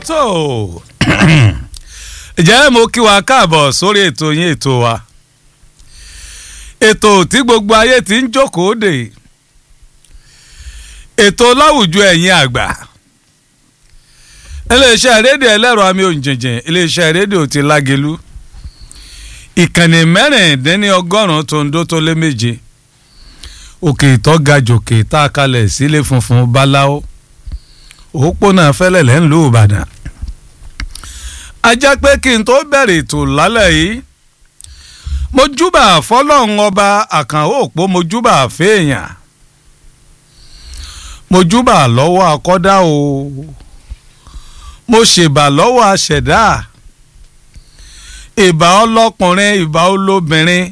tó ǹjẹ́ mo kí wa káàbọ̀ sórí ètò yín ètò wa ètò tí gbogbo ayé ti ń jókòó dè ètò láwùjọ ẹ̀yin àgbà iléeṣẹ́ rédíò ẹlẹ́rọ àmì òǹjìnjìn iléeṣẹ́ rédíò ti lágelu ìkànnì mẹ́rìndínlẹ́ni ọgọ́rùn-ún tó ń dó tó lé méje òkè ìtọ́gajòkè tá a kalẹ̀ sílé funfun báláwo òpópónà fẹ́lẹ́lẹ́ ńlú ìbàdàn ajá pé kí n tó bẹ̀rẹ̀ ètò lálẹ́ yìí mojúbà fọlọ́run ọba àkànó òpó mojúbà fèèyàn mojúbà lọ́wọ́ akọ́dá o mo ṣèbà lọ́wọ́ aṣẹ̀dá ìbà ọlọ́kùnrin ìbà olóbìnrin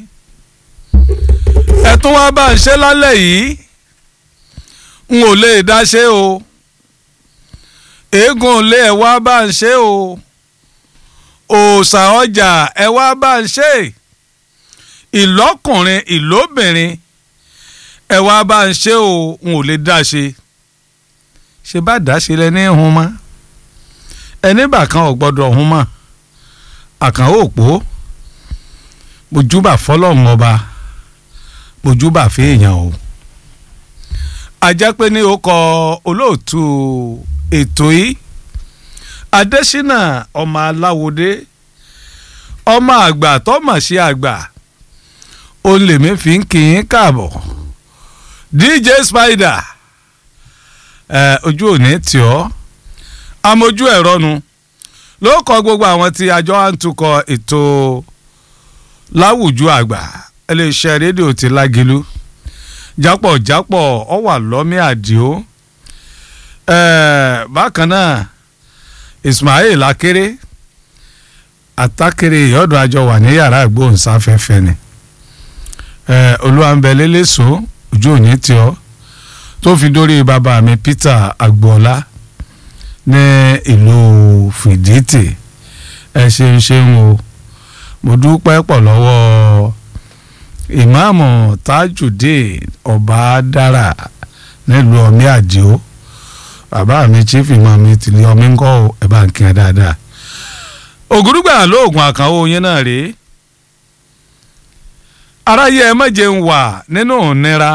ẹ tún wá bá ń ṣe lálẹ́ yìí n ò lè dá ṣe o eégún ilé ẹ wá bá ń ṣe o òòṣà ọjà ẹ wá bá ń ṣe ìlọ́kùnrin ìlóbìnrin ẹ wá bá ń ṣe o n ò lè dá ṣe ṣe bá dá ṣe lẹ ní hun mọ́ ẹni bàkan ò gbọ́dọ̀ hun mọ́ àkànwó òpó mojúbà fọlọ́run ọba mojúbà fèèyàn o ajá pé ní ó kọ olóòtú ètò yìí adésínà ọmọ aláwòdé ọmọ àgbà tọmọ sí àgbà òun lèmi fi ń kí yín káàbọ̀ dj spider ẹ ojú òní tì ọ́ amójú ẹ̀rọ nu ló kọ gbogbo àwọn tí àjọ à ń tukọ̀ ètò láwùjọ àgbà iléeṣẹ́ rédíò ti lágilú jápọ̀jápọ̀ ọ wà lọ́mí àdìo bákan náà Ismail akéré àtàkèrè ìyọ́dún àjọ wà ní yàrá ìgbóhùnsáfẹ́fẹ́ ni olúwàǹbẹ̀lẹ́lẹ́sọ ojú òní tí ọ tó fi dórí bàbá mi Peter agboola ní ìlú fìdítì ẹ ṣeun ṣeun o mo dúpẹ́ pọ̀ lọ́wọ́ ìmáàmù tajudeen ọba dára nílùú ọmí àdìo bàbá mi chief imam mi ti ní ọmí ńkọ́ ẹ bá ń kí ẹ dáadáa ògùrúgbà lóògùn àkànwó yín náà rèé aráyé ẹ má jẹun wà nínú ìnira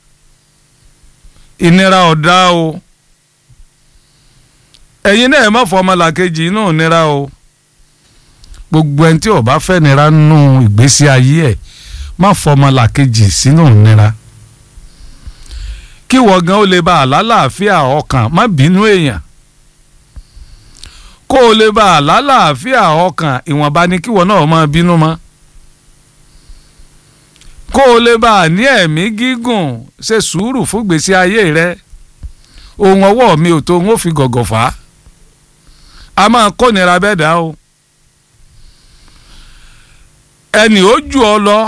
ìnira ọ̀dá o ẹ̀yin náà ẹ má fọ ọmọlàkejì inú ìnira o gbogbo ẹni tí ó bá fẹ́ nira nínú ìgbésí ayé ẹ̀ má fọ ọmọlàkejì sínú ìnira kí wọ́n gan ó lè bá àlálàáfíà ọkàn má bínú èèyàn kó o lè bá àlálàáfíà ọkàn ìwọ̀nba ni kí wọ́n náà máa bínú mọ́ kó o lè bá a ní ẹ̀mí gígùn ṣe sùúrù fún gbèsè ayé rẹ ohun ọwọ́ mi ò tó ń ó fi gọ̀gọ̀ fà á a máa kónira bẹ́ẹ̀ dá o ẹnì ó jù ọ lọ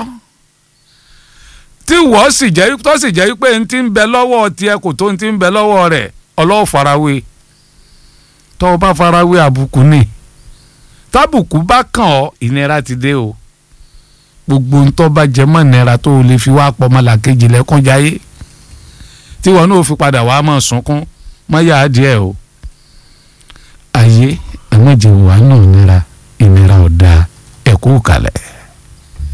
tí wọ́n sì jẹ́ tó sì jẹ́ pé n ti ń bẹ lọ́wọ́ tiẹ̀ kò tó n ti ń bẹ lọ́wọ́ rẹ̀ ọlọ́wọ́ farawé tó o bá farawé àbùkù ni tábùkù bá kàn ọ́ ìnira ti dé o gbogbo ntọ́ bá jẹ mọ́ ìnira tó o lè fi wá pọ̀ mọ́ làkejì lẹ́kún jáyé tí wọn náà fi padà wá mọ̀ sunkún mọ́ yá díẹ̀ o ayé ẹ̀mọ́jẹ̀ wà nù ìnira ìnira ọ̀dà ẹ̀kú kalẹ̀.